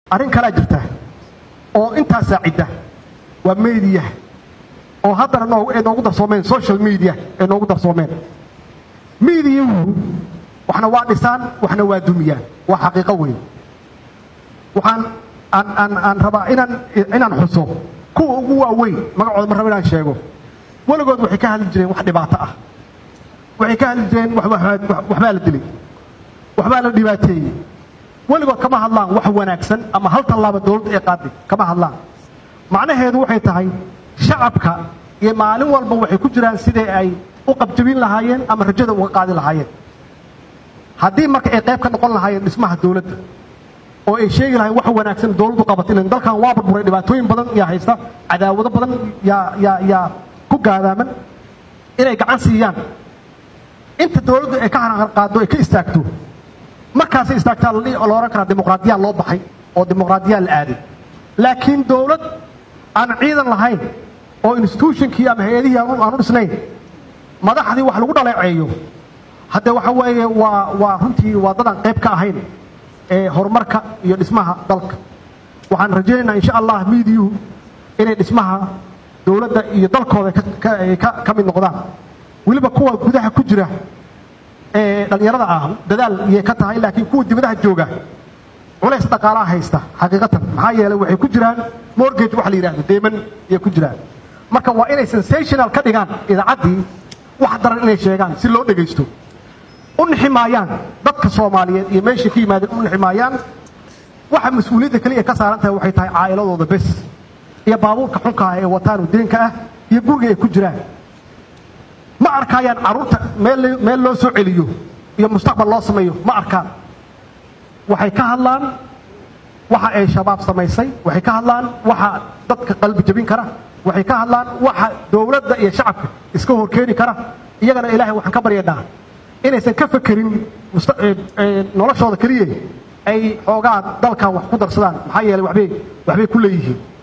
arrin kalaa jirta oo intaasaa cidda waa media oo haddana noo ay noogu darsoomeen social media ay noogu darsoomeen mediahu waxna waa dhisaan waxna waa dumiyaan waa xaqiiqo weyn waxaan aan aan aan rabaa inaan inaan xuso kuwa ugu waaweyn magacooda ma rabo inaan sheego weligood waxay ka hadli jireen wax dhibaato ah waxay ka hadli jireen waxbaa la dilay waxbaa la dhibaateeyey weligood kama hadlaan wax wanaagsan ama hal tallaaba dowladda ee qaaday kama hadlaan macnaheedu waxay tahay shacabka iyo maalin walba waxay ku jiraan sidai ay u qabjabin lahaayeen ama rajada uga qaadi lahaayeen haddii marka ay qayb ka noqon lahaayeen dhismaha dowladda oo ay sheegi lahayen wax wanaagsan dowladdu qabatay ilan dalkan waa burburay dhibaatooyin badan yaa haysta cadaawado badan yaa yaa yaa ku gaadaaman inay gacan siiyaan inta dowladdu ay ka qaado ay ka istaagto markaasay istaagtaa la ohan karaa dimuqraadiyaa loo baxay oo dimuqraadiyaa la aaday laakiin dowlad aan ciidan lahayn oo institutionkii ama hay-adihii aan u dhisnayn madaxdii wax lagu dhaleeceeyo haddee waxa weeye waa waa runtii waa dadaan qayb ka ahayn ee horumarka iyo dhismaha dalka waxaan rajaynaynaa insha allah miidiyuhu inay dhismaha dowladda iyo dalkooda ka mid noqdaan weliba kuwa gudaha ku jira ee dhallinyarada ah dadaal iyay ka tahay laakiin kuwa dibadaha jooga culays dhaqaalaha haysta xaqiiqatan maxaa yeelay waxay ku jiraan mortgage waxa la yidhahdo deeman ayay ku jiraan marka waa inay sensational ka dhigaan idaacaddii wax daran inay sheegaan si loo dhegaysto u nixi maayaan dadka soomaaliyeed iyo meeshay ka yimaadeen u nixi maayaan waxa mas-uuliyadda keliya ka saaran tahay waxay tahay caa'iladooda bes iyo baabuurka xunka ah ee wataan deenka ah iyo guriga ay ku jiraan ma arkaayaan carruurta meel meel loo soo celiyo iyo mustaqbal loo sameeyo ma arkaan waxay ka hadlaan waxa ay shabaab samaysay waxay ka hadlaan waxa dadka qalbi jabin kara waxay ka hadlaan waxa dowladda iyo shacabka iska horkeeni kara iyagana ilaahay waxaan ka baryanaa inaysan ka fekerin noloshooda keliya ay xoogaa dalkan wax ku darsadaan maxaa yeelay waxbay waxbay ku leeyihiin